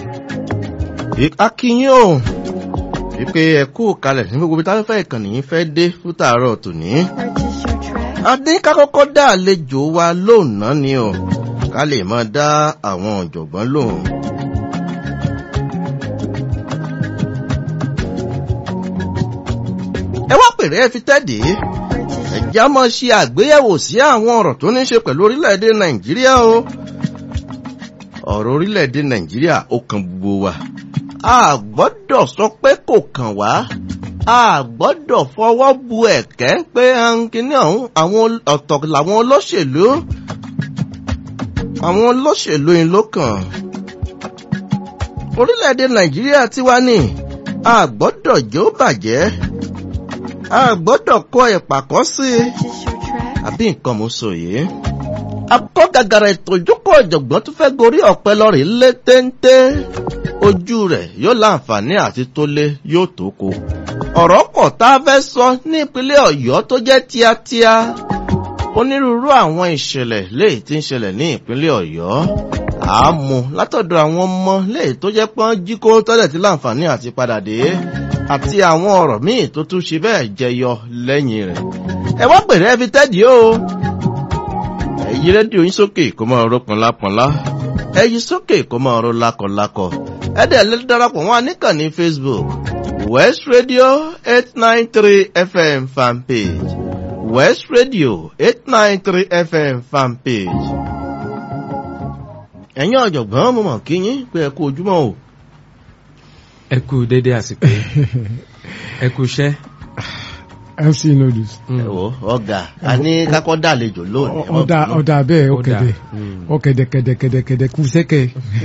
akínyìn o wípé ẹ kú kalẹ̀ ní gbogbo ibi táwọn fẹ́ ìkànnì yìí fẹ́ dé fún tààrọ̀ tòní. adé ká kọ́kọ́ dá àlejò wa lónàá ni o ká lè máa dá àwọn ọ̀jọ̀gbọ́n lóhùn. ẹ wá pèrè ẹ fi tẹ́dí ẹ̀já máa ṣe àgbéyẹ̀wò sí àwọn ọ̀rọ̀ tó ní ṣe pẹ̀lú orílẹ̀-èdè nàìjíríà o ọ̀rọ̀ orílẹ̀-èdè nàìjíríà ó kan gbogbo wa a gbọ́dọ̀ sọ pé kò kàn wá a gbọ́dọ̀ fọwọ́ bu ẹ̀kẹ́ pé kíní ọ̀hún àwọn ọ̀tọ̀ làwọn olóṣèlú àwọn olóṣèlú yìí ló kàn orílẹ̀-èdè nàìjíríà tiwa ni a gbọ́dọ̀ jó bàjẹ́ a gbọ́dọ̀ kọ ìpàkọ́ sí i àbí nǹkan mo sọ yìí akọ́ gàgàrà ètò ìjókòó ọ̀jọ̀gbọ́n tó fẹ́ gorí ọ̀pẹ lọ́rì lé téńté ojú rẹ̀ yóò láǹfààní àti tó lé yóò tó ko. ọ̀rọ̀ pọ̀ tá a fẹ́ sọ ní ìpínlẹ̀ ọ̀yọ́ tó jẹ́ tíátíá onírúurú àwọn ìṣẹ̀lẹ̀ léyìí tí ń ṣẹlẹ̀ ní ìpínlẹ̀ ọ̀yọ́ àámu látọ̀dọ̀ àwọn ọmọ léyìí tó jẹ́ pọ́n jí kó tọ́lẹ̀ tí láǹfààní àti padà dé àti àwọn ọ̀rọ̀ míì tó tún ṣe bẹ́ẹ̀ jẹyọ lẹ́yìn rẹ̀. ẹ wá pèrè ẹ fi tẹ́dí o ẹyí rédíò yín sókè kó máa ró pọnlápọnlá ẹyí sókè kó máa ró lákọlákọ ẹ dẹ̀ lè darapọ̀ wọn níkànnì facebook west radio eight nine three fm fanpage west radio eight nine three fm fanpage. ẹ̀yin ọ̀jọ̀gbọ́n mo mọ̀ kí yín pé ẹ kú ojúmọ́ o. ẹ kú dédé àsìkò ẹ kú iṣẹ́ mc noodles. ẹ wo ọgá a ní kakọ dàlejò lónìí. ọ̀dà ọ̀dà bẹ́ẹ̀ ọ̀kẹ́dẹ̀ ọ̀kẹ́dẹ̀ kẹ́dẹ̀ kẹ́dẹ̀ kẹ́dẹ̀ kú sẹ́kẹ̀.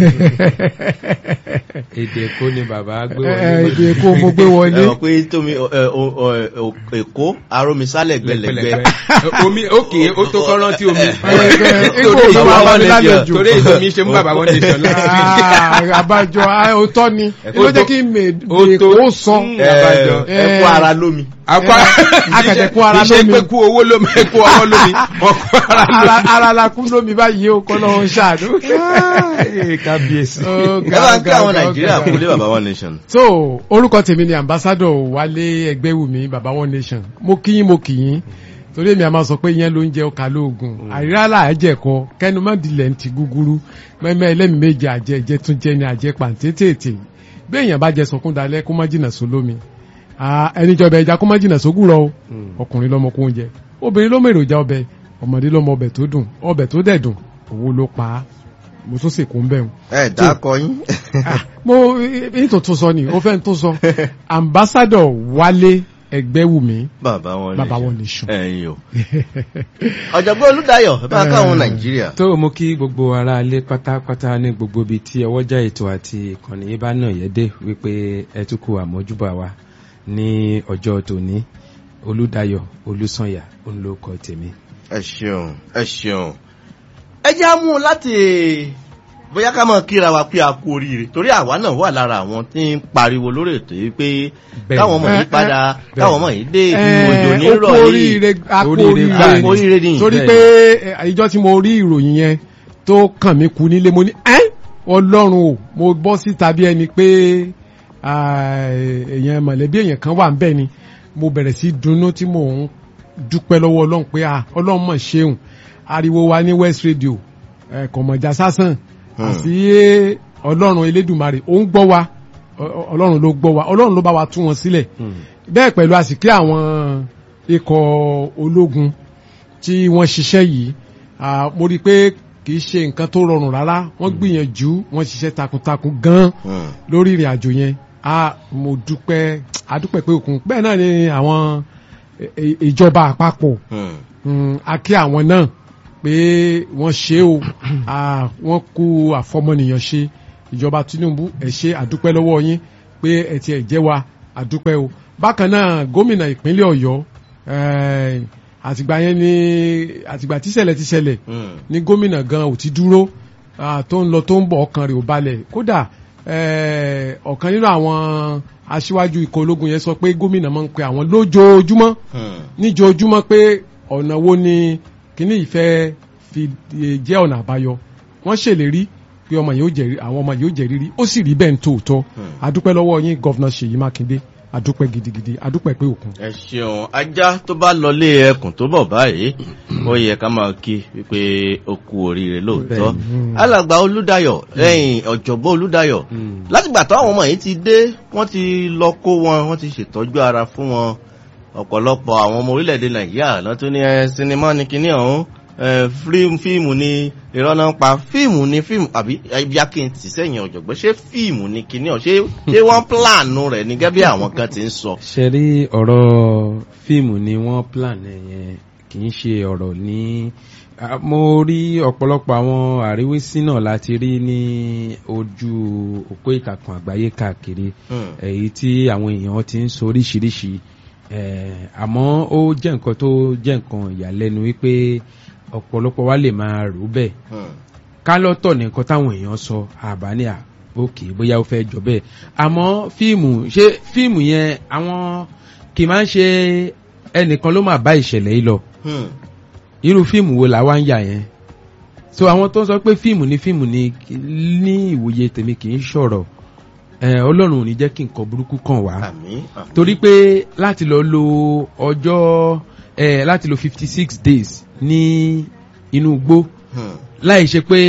èdè èkó ni bàbá gbé wọlé. èdè wọlé. èkó mo gbé wọlé. ẹ mọ̀ pé tómi èkó arómisálẹ̀ gbẹlẹgbẹ. omi òkè ó tó kọ́ rántí omi. èkó ló máa wà lálejò. torí èdè omi ṣe mú bàbá wọn lè sọ láti. àbájọ òótọ́ ni ló jẹ́ kí èkó sọ. ẹ kú ara lómi akẹ̀dẹ̀ kú ara lómi. iṣẹ́ pé kú owó lómi kú ọwọ́ lómi wọ́n kú ara lómi. ara la kú lómi báyìí o kọ́ lọ́wọ́ ṣáàdó. kábíyèsí. ẹ bá ń kí àwọn nàìjíríà kú lé baba one nation. so orúkọ tèmi ni ambassadọ wálé ẹgbẹ́wùmí baba one nation mo kí yín mo kì yín torí èmi a máa sọ pé ìyẹn ló ń jẹ ọkà lóògùn àríra làájẹkọ kẹnu má dilẹ̀ ń ti gúgúrú mẹ́mẹ́ ẹlẹ́mìí méje àjẹ ìjẹ tún jẹ ní àjẹ pàǹtẹ́tẹ̀ẹ̀tẹ̀ bí èèyàn bá jẹ sọkún dalẹ̀ kó má jìnnà sólómi ẹni jọba ẹja kó má jìnnà sógùn rọ ọkùnrin lọmọ kó oúnjẹ obìnrin ló mọ èròjà ọbẹ̀ ọmọdé ló mọ ọbẹ̀ tó dùn ọbẹ̀ tó dẹ̀ dùn owó ló pa á mo tún sì kún bẹ́ẹ̀. ẹ dákọ yín. mo ní tó tún sọ ni ó fẹ́ tó sọ ambassadọ wálé ẹgbẹ́wùmí bàbá wọn bàbá wọn nation. ẹyin o ọ̀jọ̀gbọ́n olùdáyọ̀ ẹ bá káwọn nàìjíríà. tó mú kí gbogbo ara lé pátápátá ní gbogbo ibi tí ọwọ́jà ètò àti ìkànnì yìí bá nà yẹ́dẹ́ wípé ẹ tún kú àmójúbà wa ní ọjọ́ tòní olùdáyọ̀ olùsànyà olùkọ́ tèmi. ẹ ṣeun ẹ ṣeun ẹ jẹ́ àmú láti bóyá ká mọ̀ kíra wa pé a kú oríire torí àwa náà wà lára àwọn tí ń pariwo lórí ètò yìí pé káwọn ọmọ yìí padà káwọn ọmọ yìí dé ibi òjò nírọ̀ yìí akú oríire ni torí pé ìjọ tí mo rí ìròyìn yẹn tó kàn mí kú nílé mo ní ẹ́ ọlọ́run o mo bọ́ síta bí ẹni pé èèyàn mọ̀lẹ́bí èèyàn kan wà ń bẹ̀ ni mo bẹ̀rẹ̀ sí dunnú tí mò ń dúpẹ́ lọ́wọ́ ọlọ́run pé ọlọ́run mọ̀ ṣeun ariwo wa ní west radio kọ̀mọ̀já sásán àti ọlọ́run elédùnmarè ó ń gbọ́ wa ọlọ́run ló gbọ́ wa ọlọ́run ló bá wa tú wọn sílẹ̀ bẹ́ẹ̀ pẹ̀lú àsìkí àwọn ikọ̀ ológun tí wọ́n ṣiṣẹ́ yìí mo rí i pé kì í ṣe nǹkan tó rọrùn rárá wọ́n gbìyànjú wọ́n ṣiṣẹ́ takuntakun gan lórí ìrìn àjò yẹn a mo dúpẹ́ adúpẹ́ pé òkun bẹ́ẹ̀ náà ni àwọn ìjọba àpapọ̀ a kí àwọn náà pé wọ́n ṣe o wọ́n kú àfọmọnìyàn ṣe ìjọba Tinubu ẹ ṣe àdúpẹ́ lọ́wọ́ yín pé ẹ ti ẹ̀ jẹ́ wa àdúpẹ́ o bákan náà gómìnà ìpínlẹ̀ Ọ̀yọ́ àtìgbà yẹn ni àtìgbà tíṣẹ̀lẹ̀ tíṣẹ̀lẹ̀ ní gómìnà gan ò ti dúró tó ń lọ tó ń bọ̀ ọkàn rẹ̀ ò balẹ̀ kódà ọ̀kan nínú àwọn aṣíwájú ikọ̀ ológun yẹn sọ pé gómìnà máa ń pe àwọn lójoojúmọ́ níjoojúmọ́ pé ọ̀nà wo ni kíní ìfẹ́ fi jẹ́ ọ̀nà àbáyọ wọ́n ṣèlérí pé ọmọ yìí ó jẹ àwọn ọmọ yìí ó jẹ rírí ó sì rí bẹ́ẹ̀ ní tòótọ́ adúpẹ́ lọ́wọ́ yín gọ́vnà Ṣèyí Mákindé adúpẹ́ gidigidi adúpẹ́ pé òkun. ẹ ṣeun ajá tó bá lọlé ẹkùn tó bọ̀ báyìí ó yẹ ká máa kí wípé ó kú oríire lóòótọ́ alàgbà Olúdáyọ̀ lẹ́yìn ọ̀jọ̀gbọ́n Olúdáyọ̀ látìgbà táwọn ọmọ yìí ti dé wọ́n ti lọ kó wọn wọ́n ti ṣètọ́jú ara fún wọn ọ̀pọ̀lọpọ̀ àwọn ọmọ orílẹ̀-èdè Nàìjíríà lọ́tún ní ẹ sinimá ní kinní ọ̀hún fíìmù ni irọ́ náà pa fíìmù ni fíìmù àbí ẹbíá kí n tì sẹ́yìn ọ̀jọ̀gbọ́n ṣé fíìmù ni kinní ọ̀ ṣé ṣé wọ́n pílànù rẹ̀ ní gẹ́gẹ́ bí àwọn kan ti ń sọ. ṣe rí ọ̀rọ̀ fíìmù ni wọ́n plan yẹn kì í ṣe ọ̀rọ̀ ní mo rí ọ̀pọ̀lọpọ̀ àwọn àríwísí náà láti rí ní ojú òpó ìtàkùn àgbáyé káàkiri èyí tí àwọn èèyàn ti ń sọ oríṣiríṣi àmọ́ ó jẹ́ nǹkan tó jẹ́ nǹkan ìyàlẹ́nu wípé ọ̀pọ̀lọpọ̀ wa lè máa rò bẹ́ẹ̀ ká lọ́tọ̀ ní nǹkan táwọn èèyàn sọ àbáni à òkè bóyá ó fẹ́ jọ bẹ́ẹ̀ àmọ́ fíìmù ṣé fíìmù yẹn àwọn kì máa ń ṣe ẹnìkan ló máa bá ìṣẹ̀lẹ̀ yìí lọ irú fíìmù wo làwa ń yà yẹn so àwọn tó ń sọ pé fíìmù ni fíìmù ni ní ìwòye tèmi kì í ṣọ̀rọ̀ ọlọ́run ò ní jẹ́ kí nǹkan burúkú kàn wá torí pé láti lọ lo ọjọ́ láti lo fifty six days ní inú igbó láì ṣe pé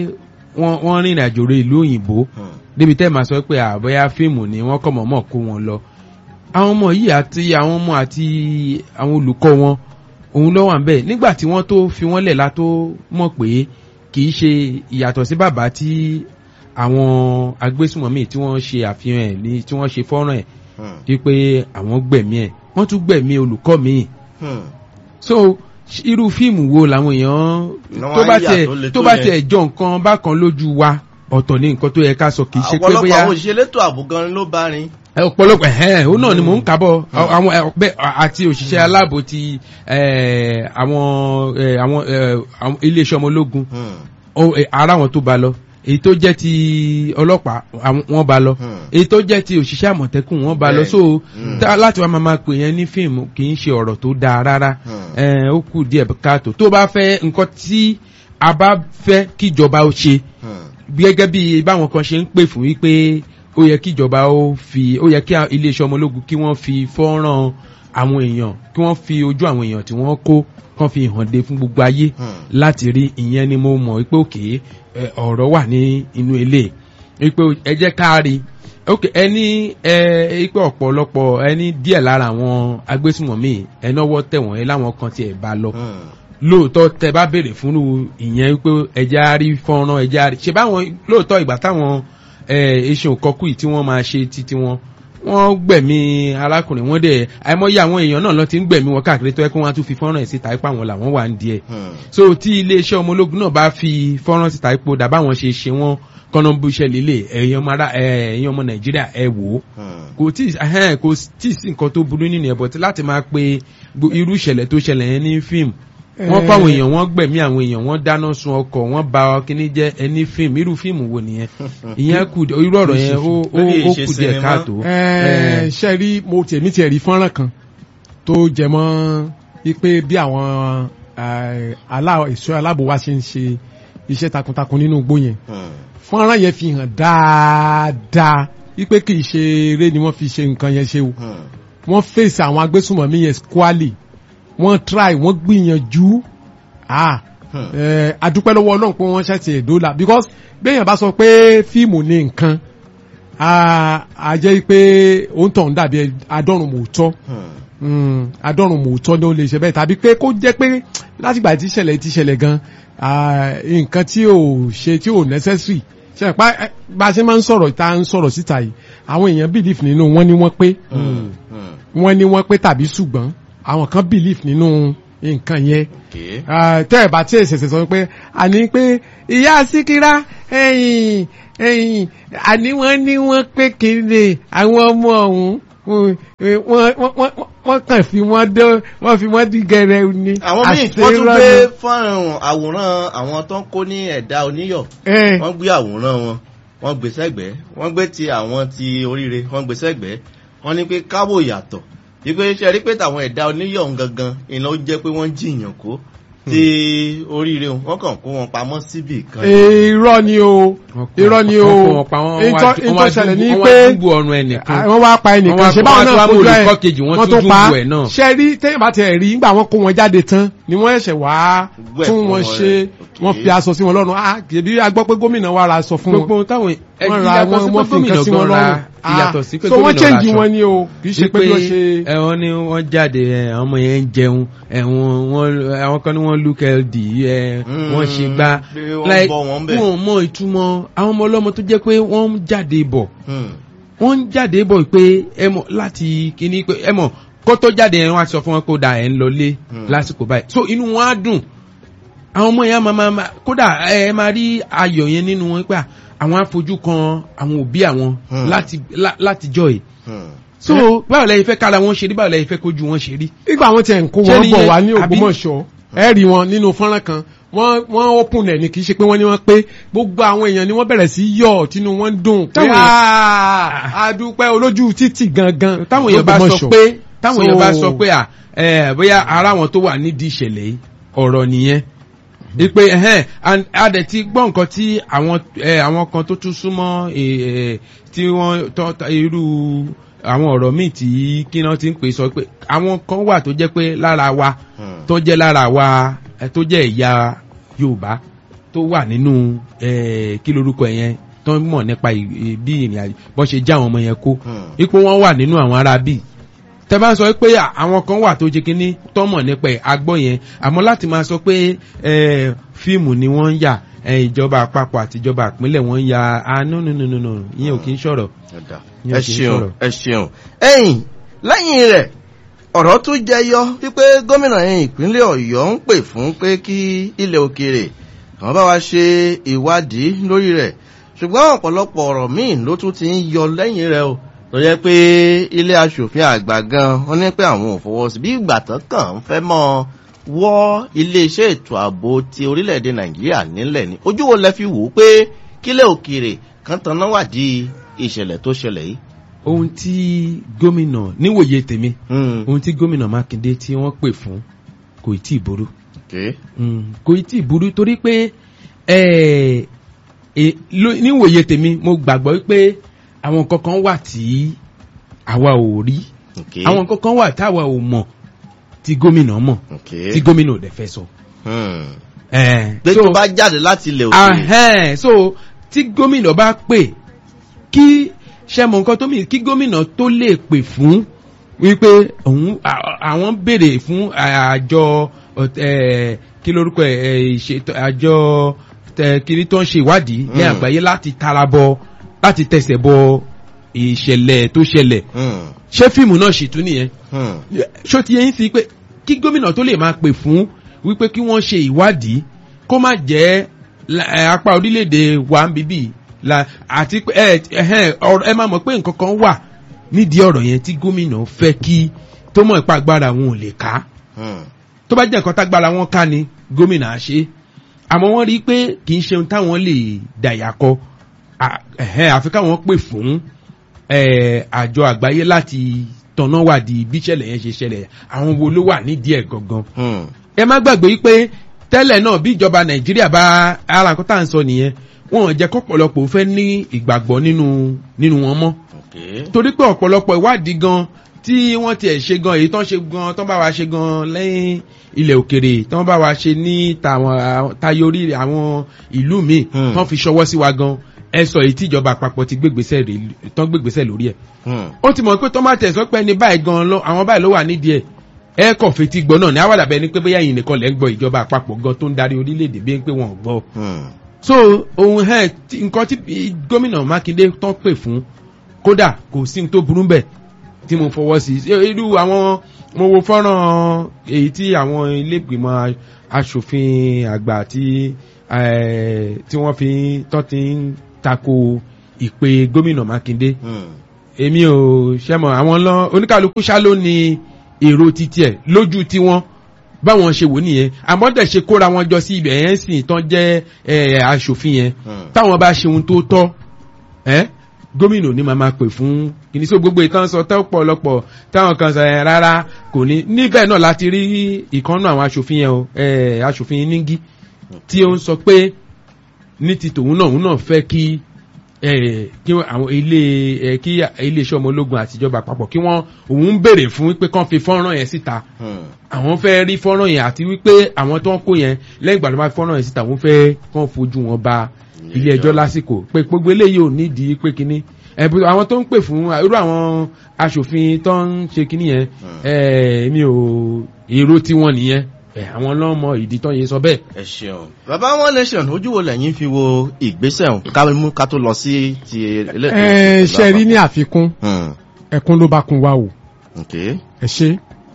wọ́n rìnrìn àjò rẹ̀ ìlú òyìnbó débi tẹ́ máa sọ pé àbọ̀yá fíìmù ni wọ́n kọ̀ mọ̀ọ́mọ̀ kó wọn lọ àwọn ọmọ yìí àti àwọn ọmọ àti àwọn olùkọ́ wọn òun ló wà ń bẹ̀ nígbà tí wọ́n tó fi wọ́n lẹ̀ la tó mọ̀ pé kì í ṣe ìyàtọ̀ sí bàbá tí àwọn agbésùmọ̀mí tí wọ́n ṣe àfihàn ẹ̀ ní tí wọ́n ṣe fọ́nrán ẹ̀ wípé àwọn gbẹ̀mí ẹ̀ wọ́n tún gbẹ̀mí olùkọ́ míì so irú fíìmù wo làwọn èèyàn tó bá tiẹ̀ tó bá tiẹ̀ jọ nǹkan bákan lójú wa ọ̀tọ̀ ní nǹkan tó yẹ ká sọ kì í ṣe pé bóyá. ọ̀pọ̀lọpọ̀ àwọn òṣìṣẹ́ elétò ààbò gan ló bá rin. ọ̀pọ̀lọpọ̀ ẹ̀hẹ́n ó náà ni mò ń kábọ̀ àwọn àti òṣìṣẹ́ aláàbò ti àwọn àwọn iléeṣẹ́ ọmọ ológun ara wọn tó bá lọ èyí tó jẹ́ ti ọlọ́pàá wọ́n bá lọ èyí tó jẹ́ ti òṣìṣẹ́ àmọ̀tẹ́kùn wọ́n bá lọ so láti wá máa pè yẹn ní fíìmù kì í ṣe ọ̀rọ̀ tó dáa rárá ó kù díẹ̀ káàtó tó bá fẹ́ nǹkan tí a bá fẹ́ kíjọba ó ṣe gẹ́gẹ́ bí báwọn kan ṣe ń pè fún wípé ó yẹ kíjọba ó fi ó yẹ kí iléeṣẹ́ ọmọ ológun kí wọ́n fi fọ́nrán àwọn èèyàn kí wọ́n fi ojú àwọn èèyàn tí wọ́n kó kán fi hàn dé fún gbogbo ayé láti rí ìyẹn ni mo mọ̀ wípé òkè ọ̀rọ̀ wà ní inú ilé wípé ẹ jẹ́ ká rí ok ẹni ẹ wípé ọ̀pọ̀lọpọ̀ ẹni díẹ̀ lára àwọn agbésùmọ̀mí ẹnáwó tẹ̀wọ̀n ẹ láwọn kan tiẹ̀ bá lọ lóòótọ́ tẹ bá béèrè fún ìyẹn wípé ẹja rí fọ́nrán ẹja rí ṣe báwọn lóòótọ́ ìgbà táwọn eṣin òkọ́kù yìí tí wọ́n máa ṣe títí wọn wọ́n gbẹ̀mí arákùnrin wọn dẹ̀ àìmọye àwọn èèyàn náà lọ ti ń gbẹ̀mí wọn káàkiri tó yẹ kí wọ́n á tún fi fọ́nrán ẹ̀ síta ipá wọn làwọn wà ń díẹ̀ so tí iléeṣẹ́ ọmọ ológun náà bá fi fọ́nrán síta ipò dà báwọn ṣe ṣe wọ́n kọ́nà bú iṣẹ́ lílé ẹ̀yin ọmọ nàìjíríà ẹ wò ó kò tí kò tí sí nǹkan tó burú nínú ẹ̀ bọ̀ tí láti máa pe irú ìṣẹ̀lẹ̀ tó ṣẹlẹ̀ yẹn ní fíìmù wọ́n fáwọn èèyàn wọ́n gbẹ̀mí àwọn èèyàn wọ́n dáná sun ọkọ̀ wọ́n ba kíní jẹ́ ẹni fíìmù irú fíìmù wo nìyẹn ìyẹn kù irú ọ̀rọ̀ yẹn ó kù díẹ̀ káàtó. ṣe rí mo tèmi tiẹ̀ rí fọ́nrán kan tó jẹ mọ́ wípé bí àwọn ẹ̀ṣọ́ aláàbò wa ṣe ń ṣe iṣẹ́ takuntakun nínú igbó yẹn fọ́nrán yẹn fi hàn dáadáa wípé kì í ṣe eré ni wọ́n fi ṣe nǹkan yẹn ṣe o wọ́n fèsì àwọn agbésùnmọ̀mí yẹn squally wọ́n try wọ́n gbìyànjú ah adúpẹ́ lọ́wọ́ ọlọ́run pé wọ́n ṣẹ̀ṣẹ̀ èdòlà because béèyàn bá sọ pé fíìmù ní nǹkan a jẹ́ pé òun tàn dàbí adọ́run mòótọ́ adọ́run mòótọ́ ni ó lè ṣe bẹ́ẹ̀ tàbí pé kó jẹ́ pé látìgbà tí ìṣẹ̀lẹ̀ ti ṣẹlẹ̀ gan nǹkan tí ò ṣe tí ò necessary ṣe pa bá a ṣe máa ń sọ̀rọ̀ tá ń sọ̀rọ̀ síta yìí àwọn èèyàn believe nínú wọn ni wọ́n pé wọ́n ní wọ́n pé tàbí ṣùgbọ́n àwọn kan believe nínú nǹkan yẹn tẹ́ ẹ̀ bá tí ẹ̀ ṣẹ̀ṣẹ̀ sọ pé àní pé ìyá síkírá ẹ̀yìn ẹ̀yìn àní wọ́n ní wọ́n pé kéde àwọn ọmọ ọ̀hún wọ́n kàn fi wọ́n dán wọ́n fi wọ́n dí gẹrẹ ni. àwọn míì wọ́n tún gbé fọ́nrán àwòrán àwọn tó ń kó ní ẹ̀dá oníyọ̀ wọ́n gbé àwòrán wọn wọ́n gbé sẹ́gbẹ̀ẹ́ wọ́n gbé ti àwọn ti oríire wọ́n gbé sẹ́gbẹ̀ẹ́ wọ́n ní pé káwò yàtọ̀ wípé ṣe rí pé tàwọn ẹ̀dá oníyọ̀ gangan iná ó jẹ́ pé wọ́n jìyàn kó ti oríire wọn kàn kó wọn pamọ́ síbì kan. irọ́ ni o irọ́ ni o wọ́n pa wọ́n wá ìtọ́ ìtọ́ ṣẹlẹ̀ ní wọ́n pé wá dúbò ọrùn ẹnìkan wọ́n wá pa Wọ́n ẹnìkan wá- ṣe báwọn wọ́n náà wá mú fojú ẹ̀ olùkọ́ kejì, wọ́n wọ́n tún tó pa dúbò ẹ̀ náà. ṣe rí téèyàn bá tẹ̀ rí nígbà wọ́n kó wọn jáde tán ni wọ́n ẹ̀ṣẹ̀ wá Gbẹ̀ tún fún wọn wọn ṣe rẹ̀. wọ́n fi aṣọ sí wọn lọ́rùn ah kìbí a gbọ́ pé gómìnà wa ra aṣọ fún wọn gbogbo táwọn wọ́n ra wọn wọ́n fi nǹkan sí wọn lọ́rùn ìyàtọ̀ sí pé so wọ́n gómìnà change raṣọ. wọn ni o kì í ṣe pé bí wọ́n ṣe ẹ̀wọ̀n ni wọ́n jáde ẹ̀, àwọn ọmọ yẹn ń jẹun ẹ̀wọ̀n wọ́n àwọn kan ní wọ́n look healthy ẹ̀ Mm, wọ́n ṣe gbá pé wọ́n bọ́ wọn bẹ̀. wọ́n mọ ìtumọ̀ àwọn ọmọ ọlọ́mọ tó jẹ́ pé wọ́n ń jáde bọ̀ Hmm. wọ́n ń jáde bọ̀ pé ẹ mọ̀ láti kíní pé ẹ mọ̀ kó tó jáde ẹ̀ wọ́n á sọ fún wọn kó da ẹ̀ ń lọlé Hmm. lásìkò báyìí so inú wọn á dùn àwọn ọmọ yẹn máa máa máa- kódà ẹ máa rí ayọ̀ yẹn nínú wọn pé àwọn afojú kan àwọn òbí àwọn Hmm. láti lá- láti jọ ẹ̀ Hmm. so báwo lẹ́yìn fẹ́ kára wọn ṣe rí báwo lẹ́yìn fẹ́ kójú wọn ṣe rí. nígbà wọn tiẹ̀ ń kó Ṣé wọn ni bọ̀ yẹn- wá ní àbí- Ògbómọ̀ṣọ́ ẹ rí wọn nínú fọ́nrán kan wọ́n wọ́n open ẹ̀ ní kì í ṣe pé wọ́n ní wọ́n pé gbogbo àwọn èèyàn ni wọ́n bẹ̀rẹ̀ sí yọ̀ tínú wọn ń dùn pé Táwọn èèyàn- "Ah, a dúpẹ́ olójú títì gangan táwọn èèyàn bá sọ l'Ógbómọ̀ṣọ́." pé táwọn èèyàn bá So- sọ pé à ẹ bóyá ara wọn tó wà nídìí ìṣẹ̀lẹ̀ yìí ọ̀rọ̀ nìyẹn ipe ẹhẹn and a dẹ̀ ti gbọ́ nǹkan tí àwọn ẹ àwọn kan tó tún súnmọ́ ẹ ẹ tí wọ́n tọ́ tọ́ irú àwọn ọ̀rọ̀ míì tí kí náà ti ń pè sọ pé àwọn kan wà tó jẹ́ pé lára wa Hmm. tó jẹ́ lára wa ẹ, tó jẹ́ ẹ̀yà Yorùbá tó wà nínú ẹ kí lorúkọ ẹ̀ yẹn tó ń mọ̀ nípa ì- ì- bí ìrìn àjò bọ́n ṣe já àwọn ọmọ yẹn kó Hmm. ipò wọn wà nínú àwọn ará bíi tẹ bá ń sọ pé à- àwọn kan wà tó jẹ kínní tọmọ nípa ẹ agbọ yẹn àmọ́ láti máa sọ pé ẹ fíìmù ni wọ́n ń yà ẹ ìjọba àpapọ̀ àti ìjọba ìpínlẹ̀ wọ́n ń ya ah no no no no no ìyẹn ò kí ń sọ̀rọ̀ Ọ̀dà. Yẹn ẹ kì í ṣeun sọ̀rọ̀. ẹ ṣeun ẹ̀yìn lẹ́yìn rẹ̀ ọ̀rọ̀ tún jẹyọ wípé gómìnà yẹn ìpínlẹ̀ Ọ̀yọ́ ń pè fún pé kí ilẹ̀ òkèèrè àwọn bá wa ṣe ìwádìí lórí rẹ̀ ṣùgbọ́n ọ̀pọ̀lọpọ̀ ọ̀rọ̀ míì ló tún ti ń yọ lẹ́yìn rẹ̀ o tó yẹ pé ilé aṣòfin àgbà gan wọ́n ní pé àwọn ò fọwọ́ sí bí ìgbà tán kàn ń fẹ́ mọ́ wọ́ iléeṣẹ́ ètò ààbò ti orílẹ̀-èdè Nàìjíríà nílẹ̀ ni ojú wo lẹ fi wò ó pé kílẹ̀ òkèèrè kan tanná wádìí ìṣẹ̀lẹ̀ tó ṣẹlẹ̀ yìí. ohun tí gómìnà níwòye tèmi Hmm. ohun tí gómìnà Mákindé tí wọ́n pè fún kò tí ì burú Okay. Mm, kò tí ì burú torí pé ẹ ẹ ló- níwòye tèmi mo gbàgbọ́ pé àwọn kankan wà tí àwa ò rí Okay. àwọn kankan wà táwa ò mọ̀ tí gómìnà mọ̀ Okay. tí gómìnà ò dẹ̀ fẹ́ sọ. Hmm. Eh, pé so- tó bá jáde láti ilẹ̀ òkèèrè. ahẹ́n so tí gómìnà bá pè kí ṣẹ́mọ̀ nǹkan tó mì kí gómìnà tó lè pè fún wípé òun à- àwọn béèrè fún àjọ ẹ̀, kí lórúkọ ẹ̀, ẹ̀, ìṣètò àjọ tẹ- kiri tó ń ṣe ìwádìí ní Mm. àgbáyé láti tara bọ láti tẹsẹ̀ bọ ìṣẹ̀lẹ̀ tó ṣẹlẹ̀ Hmm. ṣé fíìmù náà ṣì tún nìyẹn Hmm. ṣó ti yẹn sí pé kí gómìnà tó lè máa pè fún wípé kí wọ́n ṣe ìwádìí kó má jẹ́ la- ẹ, apá orílẹ̀-èdè wa ń bíbí la àti pé ẹ ẹhẹ́n, ọ̀rọ̀- ẹ máa mọ̀ pé nǹkan kan wà nídìí ọ̀rọ̀ yẹn tí gómìnà fẹ́ kí tó mọ̀ ipa agbára wọn ò lè ká Hmm. tó bá jẹ́ nǹkan tágbára wọn ká ni gómìnà á ṣe àmọ́ wọ́n rí i pé kì í ṣe ohun táwọn lè dàyà kọ À- ẹ̀hẹ́n, àfi káwọn pè fún eh, àjọ àgbáyé láti tọ̀nà wádìí bí ìṣẹ̀lẹ̀ yẹn ṣe ṣẹlẹ̀ àwọn wo ló wà nídìí ẹ̀ gangan Hmm. ẹ má gbàgbé yìí pé tẹ́lẹ̀ náà bí ìjọba nàìjíríà bá ara nǹkan tá à ń sọ nìyẹn wọn ò jẹ́ kọ́pọ̀lọpọ̀ fẹ́ ní ìgbàgbọ́ nínú nínú wọn mọ́ Okay. torí pé ọ̀pọ̀lọpọ̀ ìwádìí gan tí wọ́n tiẹ̀ ṣe gan èyí tán ṣe gan tán bá wa ṣe gan lẹ́yìn ilẹ̀ òkèrè tán bá wa ṣe ní tàwọn tayọ orí àwọn ìlú míì Hmm. tán fi ṣọwọ́ sí wa gan ẹ sọ èyí tí ìjọba àpapọ̀ ti gbégbèsè rè tán gbégbèsè lórí ẹ̀ Hmm. ó ti mọ̀ pé tán bá tẹ̀ sọ pé ẹni báyìí gan lọ àwọn báyìí ló wà nídìí ẹ̀ ẹ kàn fetí gbọ́ náà ní àwàdà bẹ́ẹ̀ ni pé bóyá yìí nìkan lẹ́ ń gbọ́ ìjọba àpapọ̀ gan tó ń darí orílẹ̀-èdè bí pé wọ́n ò gbọ́ Hmm. so ohun ẹ tí- nǹkan tí i- gómìnà mákindé tán pè fún kódà kò sí ní tó burú bẹ́ẹ̀ tí mo fọwọ́ sí Ṣé irú àwọn mo wo fọ́nrán èyí tí àwọn ilégbìmọ̀ aṣòfin àgbà tí eh, tí wọ́n fi tán ti ń tako ìpè gómìnà mákindé Hmm. èmi ò ṣẹ́mọ̀ àwọn lọ oníkàlùkù ṣá ló ní èrò títí ẹ̀ lójú tiwọn báwọn ṣe wò nìyẹn àmọ́ dẹ̀ ṣe kóra wọn jọ sí ibẹ̀ yẹn sì tán jẹ́ ẹ̀, aṣòfin yẹn Hmm. táwọn bá ṣe ohun tó tọ́ ẹ́ gómìnà ò ní máa máa pè fún kìíní sí gbogbo ìtàn sọ tẹ́ pọ̀lọpọ̀ táwọn kan sọ ẹ̀ rárá kò ní níbẹ̀ náà láti rí ìkànnù àwọn aṣòfin yẹn o ẹ̀ aṣòfin níngí tí ó ń sọ pé ní ti tòun náà òun náà fẹ́ kí ẹ̀ kí àwọn ilé ẹ̀ kí iléeṣẹ́ ọmọ ológun àtijọba àpapọ̀ kí wọ́n òun ń béèrè fún pé kán fi fọ́nrán yẹn síta Hmm. àwọn fẹ́ rí fọ́nrán yẹn àti wípé àwọn tó ń kó yẹn lẹ́yìn ìgbà tó bá fi fọ́nrán yẹn síta wọ́n fẹ́ kán fojú wọn ba ilé ẹjọ́ lásìkò pé gbogbo eléyìí ò nídìí pé kínní ẹ̀bù àwọn tó ń pè fún irú àwọn aṣòfin tó ń ṣe kínní yẹn ẹ̀ mi ò èrò tiwọn nìyẹn ẹ̀ àwọn lọ́mọ ìdí tó yẹ sọ bẹ́ẹ̀. ẹ ṣeun bàbá one nation ojú wo lẹ́yìn fi wo ìgbésẹ̀ ọ̀hún ká mú ká tó lọ sí ti eléyìí. ẹ ṣe rí ní àfikún Hmm. ẹkún ló bá kun wa o ok ẹ ṣe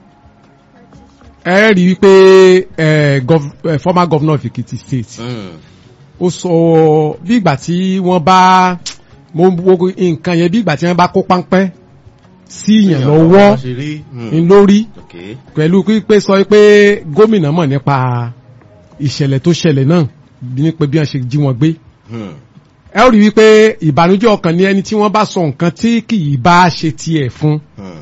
ẹ rí i pé ẹ gov- ẹ, former governor of Ekiti state Hmm. ó sọ bí ìgbà tí wọ́n bá mo wo nǹkan yẹn bí ìgbà tí wọ́n bá kó páńpẹ́ sí yàn lọ́wọ́ ṣe rí. Hmm. ń lórí ok pẹ̀lú pípé sọ pé gómìnà mọ̀ nípa ìṣẹ̀lẹ̀ tó ṣẹlẹ̀ náà nípa bí wọ́n ṣe jí wọn gbé Hmm. ẹ ó rí wípé ìbànújẹ́ ọkàn ní ẹni tí wọ́n bá sọ nǹkan tí kì í bá ṣe tiẹ̀ fún Hmm.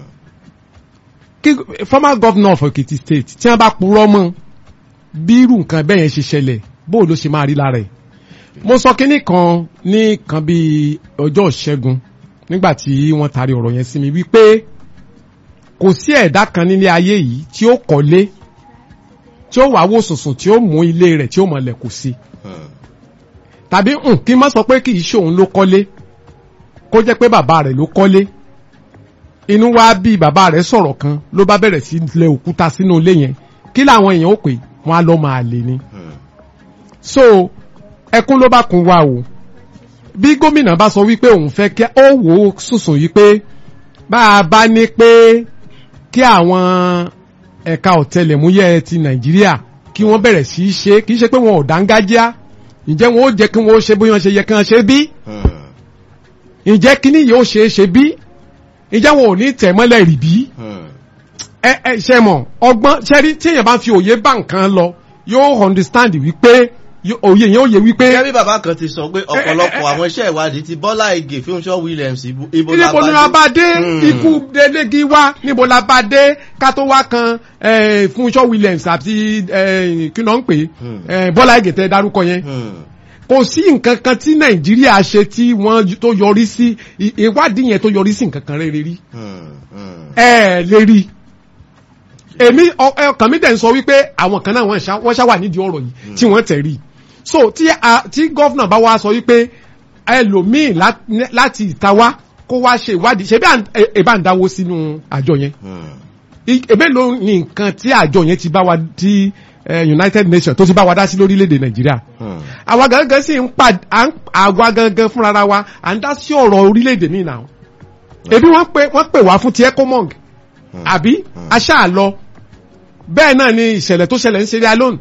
kí former governor of Ekiti state tí wọ́n bá purọ́ mọ́ bí irú nǹkan bẹ́ẹ̀ yẹn ṣe ṣẹlẹ̀ bóò ló ṣe máa rí lára ẹ̀ mo sọ kínní kan ní kan bíi ọjọ́ ìṣẹ́gun nígbà tí wọ́n taari ọ̀rọ̀ yẹn sí mi wípé kò sí ẹ̀dá kan nílé ayé yìí tí ó kọ́lé tí ó wàá wò sùnsùn tí ó mú ilé rẹ̀ tí ó mọ̀lẹ̀ kò sí Hmm. tàbí hùn kí n má sọ pé kì í ṣe òun ló kọ́lé kó jẹ́ pé bàbá rẹ̀ ló kọ́lé inú wa bí bàbá rẹ̀ sọ̀rọ̀ kan ló bá bẹ̀rẹ̀ sí lẹ òkúta sínú ilé yẹn kí làwọn èèyàn ó pè wọn á lọ máa lè ní. Hmm. so ẹkún ló bá kun wa o bí gómìnà bá sọ wípé òun fẹ́ kí ó wò ó sùsùn yìí pé bá a bá ní pé kí àwọn ẹ̀ka ọ̀tẹlẹ̀múyẹ́ ti nàìjíríà kí wọ́n bẹ̀rẹ̀ sí í ṣe kì í ṣe pé wọn ò dángájá ǹjẹ́ wọn ó jẹ́ kí wọ́n ó ṣe bóyá ṣe yẹ kí wọ́n ṣe bí Hmm. ǹjẹ́ kíní yìí ó ṣe é ṣe bí ǹjẹ́ wọn ò ní tẹ̀ mọ́lẹ̀ rì bí Hmm. ẹ ẹ ṣe mọ̀ ọgbọ́n ṣẹ́rí tí èèyàn bá ń fi òye bá nǹkan lọ yóò understand wípé yó- òye yẹn ó yẹ wípé gẹ́gẹ́ bí bàbá kan ti sọ pé ọ̀pọ̀lọpọ̀ àwọn iṣẹ́ ìwádìí ti Bọ́lá Ìgè Fúnṣọ́ Williams ibo ibo níbo ni la bá dé Hmm. ikú delegi wá níbo la bá dé ká tó wá kan eh, Fúnṣọ́ Williams àti eh, kí ló ń pè Hmm. é Bọ́lá Ìgè tẹ́ dárúkọ yẹn Hmm. kò sí nǹkan kan tí Nàìjíríà ṣe tí wọ́n tó yọrí sí i- ìwádìí yẹn tó yọrí sí nǹkan kan rere rí Hmm. Hmm. ẹ lè rí èmi ọ- ọkàn mi dẹ̀ ń sọ wípé àwọn kan náà wọ́n ṣá wọ́n ṣá wà nídìí ọ̀rọ̀ yìí tí wọ́n tẹ̀ rí so tí a tí gọ́fìnà bá wá sọ wípé ẹlòmíì lá- láti ìta wá kó wá ṣe ìwádìí ṣe bí à ń- ẹ- ẹ bá ń dáwó sínú àjọ yẹn Hmm. I- èbé ló ní nǹkan tí àjọ yẹn ti bá wa tí eh, United Nations tó ti bá wa dá sí lórílẹ̀‐èdè Nàìjíríà Hmm. àwa gangan sì ń pa à ń- àwa gangan fúnra wa à ń dá sí ọ̀rọ̀ orílẹ̀-èdè míì náà ebi wọ́n pè wọ́n pè wá fún ti ecomong Hmm. àbí Hmm. aṣáà lọ bẹ́ẹ̀ náà ni ìṣẹ̀lẹ̀ tó ṣẹlẹ̀ ń ṣe alone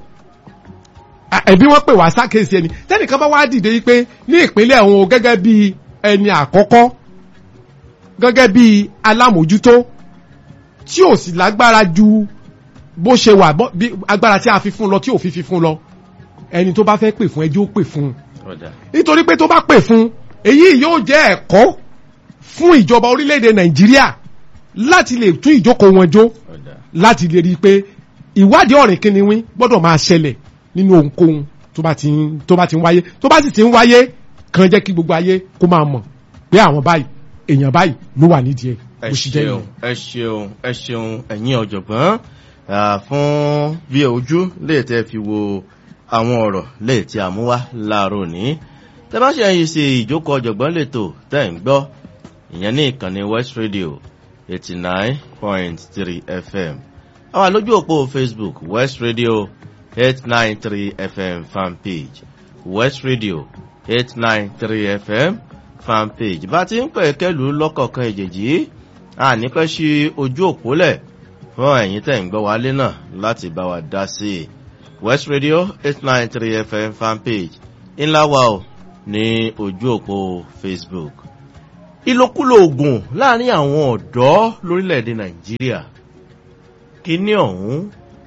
ẹbí wọ́n pè wá sákèsí ẹni tẹ́nìkan bá wá dìde pé ní ìpínlẹ̀ òun o gẹ́gẹ́ bí ẹni àkọ́kọ́ gẹ́gẹ́ bí alámòjútó tí ò sì lágbára ju bó ṣe wà bọ́- bí agbára tí a fi fún lọ tí ò fi fi fún lọ ẹni tó bá fẹ́ pè fún ẹjọ́ ó pè fún un Ọ̀dà. nítorí pé tó bá pè fún èyí yóò jẹ́ ẹ̀kọ́ fún ìjọba orílẹ̀-èdè nàìjíríà láti lè tún ìjókòó wọn jó Ọ̀dà. láti lè rí i pé ìwádìí ọ̀rìn kìnìún gbọ́dọ̀ máa ṣẹlẹ̀ nínú ohunkóhun tó bá ti ń tó bá ti ń wáyé tó bá sì ti ń wáyé kan jẹ́ kí gbogbo ayé kó máa mọ̀ pé àwọn báyìí èèyàn báyìí ló wà nídìí ẹ̀ ẹ bó ṣe jẹ́ ṣeun nìyẹn. ẹ ṣeun ẹ ṣeun ẹ̀yin ọ̀jọ̀gbọ́n ah, fún bí ojú lè tẹ́ fi wo àwọn ọ̀rọ̀ lè tí a mú wá láàárọ̀ ní tẹ́ bá ṣe ẹyin sí ìjókòó ọ̀jọ̀gbọ́n lẹ́tọ̀ tẹ́ ń gbọ́ ìyẹn ní ìkànnì West Radio eighty nine point three FM àwa lójú òpó Facebook West Radio eight nine three FM fan page West Radio eight nine three FM fan page bá ti ń pẹ̀ kẹ́lù lọ́kọ̀ọ̀kan ìjèjì a ní pẹ́ sí ojú òpó lẹ̀ fún ẹ̀yin tẹ̀ ń gbọ́ wálé náà láti bá wa dá sí i West Radio eight nine three FM fan page ńlá wa o ní ojú òpó Facebook ìlòkulò oògùn láàrin àwọn ọ̀dọ́ lórílẹ̀‐èdè Nàìjíríà kíní ọ̀hún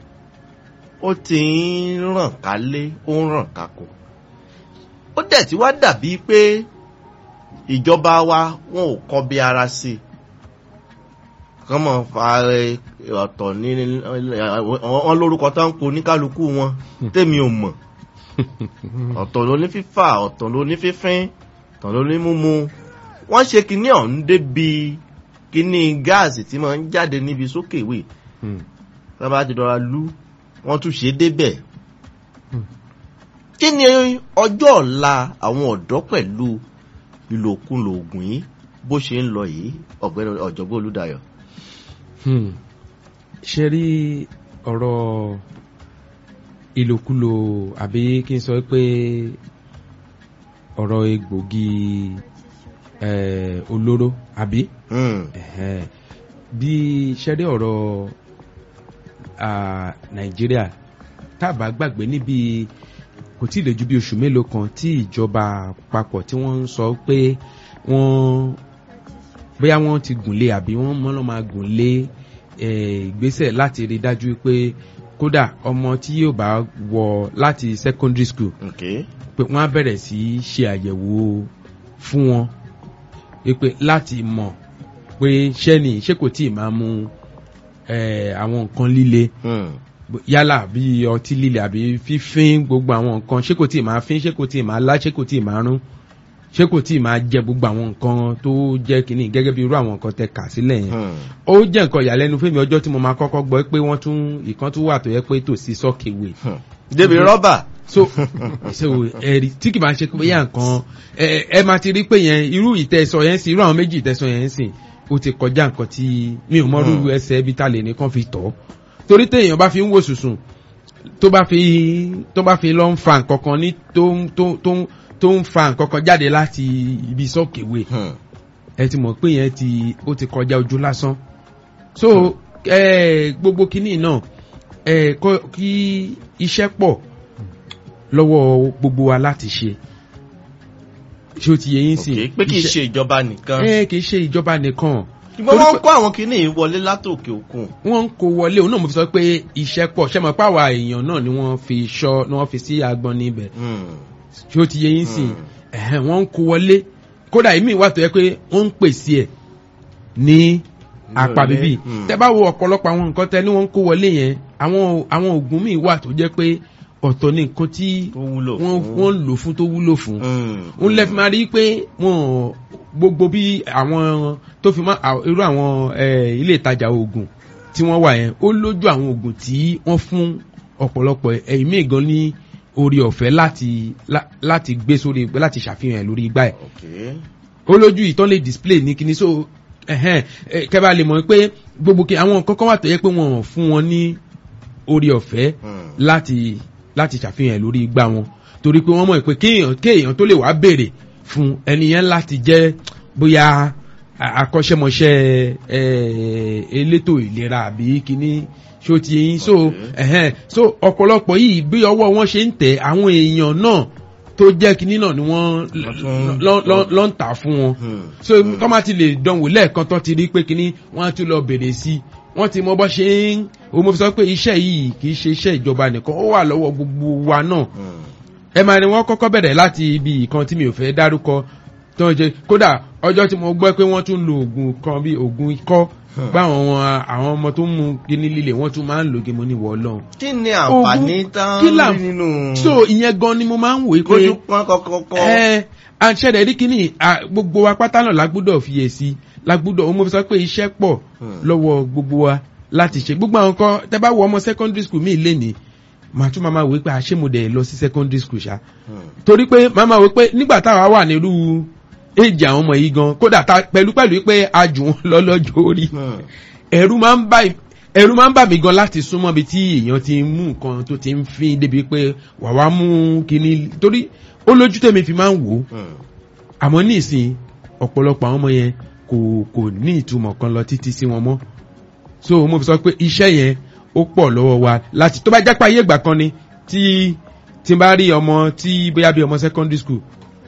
ó ti ń ràn kálé ó ń ràn kákò ó dẹ̀ ti wá dàbí pé ìjọba wa wọn ò kọ́ bí ara sí i kán mọ̀ fa ẹ, ọ̀tọ̀ ní wọn lórúkọ tó ń po oníkálukú wọn tèmi ò mọ̀ ọ̀tọ̀ ló ní fífà ọ̀tọ̀ ló ní fífín ọ̀tọ̀ ló ní múmu wọ́n ṣe kinní ọ̀hún débi kinní gáàsì tí máa ń jáde níbi sókè ìwé Hmm. tábà ti dọ́ra lú wọ́n tún ṣe é débẹ̀. Hmm. kí ni ọjọ́ ọ̀la àwọn ọ̀dọ́ pẹ̀lú ìlòkulò ògùn yìí bó ṣe ń lọ yìí ọ̀gbẹ́ni ọ̀jọ̀gbọ́n olúdayọ̀. Hmm. ṣe rí ọ̀rọ̀ ìlòkulò àbí kí n sọ pé ọ̀rọ̀ egbògi eh, olóró àbí Hmm. Ẹ̀hẹ́n. bí ṣe rí ọ̀rọ̀ ah, nàìjíríà tá a bá gbàgbé níbi kò tí ì lè ju bí oṣù mélòó kan tí ìjọba àpapọ̀ tí wọ́n ń sọ pé wọ́n bóyá wọ́n ti gùnlé àbí wọ́n mọ́ lọ́ máa gùnlé eh, ìgbésẹ̀ láti rí dájú pé kódà ọmọ tí yóò bá wọ láti secondary school Okay. pé wọ́n á bẹ̀rẹ̀ sí í ṣe àyẹ̀wò fún wọn pé láti mọ̀ pé ṣẹ́ni ṣé kò tí ì máa mu eh, àwọn nǹkan líle Hmm. yálà bí ọtí líle àbí fífín gbogbo àwọn nǹkan ṣé kò tí ì máa fín ṣé kò tí ì máa lá ṣé kò tí ì máa rún ṣé kò tí ì máa jẹ gbogbo àwọn nǹkan tó jẹ́ kínní gẹ́gẹ́ bí irú àwọn nǹkan tẹ kà sílẹ̀ yẹn Hmm. ó jẹ́ nǹkan ìyàlẹ́nu fún mi ọjọ́ tí mo máa kọ́kọ́ gbọ́ pé wọ́n tún ìkan tún wà tó yẹ pé tòsí sọ́kèwé Hmm. débi rọ́bà. so so ẹ̀rí tí kì bá ṣe pé yà nǹkan ẹ ẹ máa ti rí pé yẹn irú ìtẹ̀sọ̀ yẹn sì irú àwọn méjì ìtẹ̀sọ̀ yẹn sì ó ti kọjá nǹkan tí mi ò mọrú Hmm. ẹsẹ̀ ibi tá lè nìkan fi tọ̀ torí téèyàn bá fi ń wò sùsùn tó bá fi tó bá fi lọ ń fa nǹkan kan ní tó ń tó ń tó ń tó ń fa nǹkan kan jáde láti ibi sọ́kèwé Hmm. ẹ ti mọ̀ pé yẹn ti ó ti kọjá ojú lásán so ẹ gbogbo kinní náà ẹ kọ́ kí iṣẹ́ pọ̀ lọ́wọ́ gbogbo wa láti ṣe ṣé o ti yẹ yín sìn Okay. pé kì í ṣe ìjọba nìkan. ẹ kì í ṣe ìjọba nìkan ṣùgbọ́n wọ́n kó àwọn kinní yìí wọlé látòkè òkun. wọ́n ń kó wọlé òun náà mo fi sọ pé iṣẹ́ pọ̀ ṣé mo pa àwa èèyàn náà ni wọ́n fi ṣọ́ ni wọ́n fi sí agbọn níbẹ̀ Hmm. ṣé o ti yẹ yín sìn Hmm. ẹ̀hẹ́n wọ́n ń kó wọlé kódà èmi wà tó yẹ pé wọ́n ń pèsè ẹ̀ ní apá Ní bíbí hmm. tẹ bá wo ọ̀pọ̀lọpọ̀ àwọn nǹkan tẹ ní wọ́n ń kó wọlé yẹn àwọn àwọn oògùn míì wà tó jẹ́ pé ọ̀tọ̀ ní nǹkan tí tó wúlò wọ́n fún. wọ́n lò fún tó wúlò fún Hmm. ń lẹ́ fi máa rí pé wọ́n gbogbo bí àwọn tó fi máa à- irú àwọn eh, ilé ìtajà oògùn tí wọ́n wà yẹn ó lójú àwọn oògùn tí wọ́n fún ọ̀pọ̀lọpọ̀ ẹ̀yìn míì gan ní orí ọ̀fẹ́ láti lá- láti gbé sórí láti ṣàfihàn ẹ̀ lórí igbá ẹ̀ Okay. ó lójú ìtàn lè display ní kíní so ẹ̀hẹ́n ẹ̀, kẹ́ bá lè mọ̀ pé gbogbo kí àwọn kọ́kọ́ wà tó yẹ pé wọ́n fún wọn ní orí ọ̀fẹ́ Hmm. láti láti ṣàfihàn lórí igbá wọn torí pé wọ́n mọ̀ pé kéèyàn kéèyàn tó lè wá béèrè fún ẹni yẹn láti jẹ́ bóyá a- akọ́ṣẹ́mọṣẹ́ ẹ̀, elétò ìlera àbí kíní ṣó ti yín so Okay. ẹ̀hẹ́n so ọ̀pọ̀lọpọ̀ yìí bí ọwọ́ wọn ṣe ń tẹ̀ àwọn èèyàn náà tó jẹ́ kíní náà ni wọ́n tún- lọ́- lọ́- lọ́ ń tà fún wọn Hmm. so tọ́ ma ti lè dánwò lẹ́ẹ̀kan tó ti rí pé kíní wọ́n á tún lọ bèrè sí i wọ́n ti mọ bọ́ ṣe ń o mo fi sọ pé iṣẹ́ yìí kì í ṣe iṣẹ́ ìjọba nìkan ó wà lọ́wọ́ gbogbo wa náà Hmm. ẹ máa ní wọ́n kọ́kọ́ bẹ̀rẹ̀ láti ibi ìkan tí mi ò fẹ́ dárúkọ tó ń ṣe kódà ọjọ́ tí mo gbọ́ pé wọ́n tún lo oògùn kan bí oògùn ikọ́ Hmm. báwọn wọn- àwọn ọmọ tó ń mu kíní líle wọ́n tún máa ń lò gẹ́mọ́ ní wọ́ọ́lọ́hún kí ni àǹfààní tán kí là- rí nínú. so ìyẹn gan ni mo máa ń wòye pé kójú pọ́n kọ́kọ́kọ́. ẹ àṣẹ̀dẹ̀ rí kíní à, gbogbo wa pátá náà lágbúdọ̀ fiyèsí lágbúdọ̀ mo fi sọ pé iṣẹ́ pọ̀ Hmm. lọ́wọ́ gbogbo wa láti ṣe gbogbo àwọn kan tẹ bá wọ ọmọ secondary school míì lénìí màá tún máa máa wí pé àṣé mo dẹ̀ lọ sí secondary school ṣá Hmm. torí pé màá máa wí pé nígbà táwa wà nírú èjì àwọn ọmọ yìí gan kódà ta pẹ̀lú pẹ̀lú pé a jù wọn lọ lọ́jọ́ orí Hmm. ẹ̀rù máa ń bá ẹ̀rù máa ń bà mí gan láti súnmọ́ bí tí èèyàn ti ń mú nǹkan tó ti ń fín débi pé wà wá mú kíní torí ó lójú tèmi fi máa ń wò ó Hmm. àmọ́ ní ìsìn ọ̀pọ̀lọpọ̀ àwọn ọmọ yẹn kò kò ní ìtumọ̀ kan lọ títí sí wọn mọ́ so mo fi sọ pé iṣẹ́ yẹn ó pọ̀ lọ́wọ́ wa láti tó bá jẹ́ pé ayé ìgbà kan ni tí tí n bá rí ọmọ tí bóyá bí ọmọ secondary school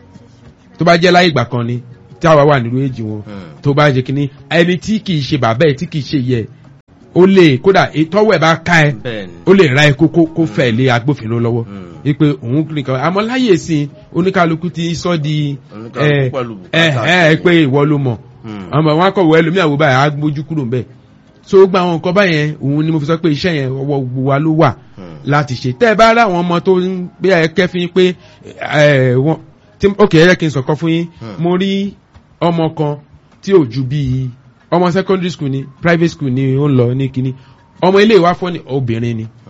tó bá jẹ́ láyé ìgbà kan ni tí àwa wà nínú èjì wọn Hmm. tó bá jẹ́ kínní ẹni tí kì í ṣe bàbá ẹ̀ tí kì í ṣe yẹ ó lè kódà ìtọ́wọ́ ẹ̀ bá ká ẹ bẹ́ẹ̀ni. ó lè ra ẹ kó kó kó fẹ̀ lé agbófinró lọ́wọ́ Hmm. ipe òun nìkan àmọ́ láyè sí oníkálukú ti sọ di Oníkálukú ẹ pẹ̀lú ẹ bùkátà ẹ sí. pé ìwọ ló mọ̀ Hmm. àmọ́ wọn akọ̀wé ẹlòmíà wo báyìí á gbójú kúrò ń bẹ̀ so gba àwọn nǹkan báyẹn òun ni mo fi sọ pé iṣẹ́ yẹn ọwọ́ gbogbo wa ló wà Hmm. láti ṣe tẹ́ ẹ bá rá àwọn ọmọ tó ń gbé ẹ kẹ́fín pé ẹ wọn tí ok ẹ yẹ kí n sọ̀kan fún yín Hmm. mo rí ọmọ kan tí ò ju bíi ọmọ secondary school ni private school ni ó ń lọ ní kínní ọmọ ilé ìwà fọ́ ni obìnrin ni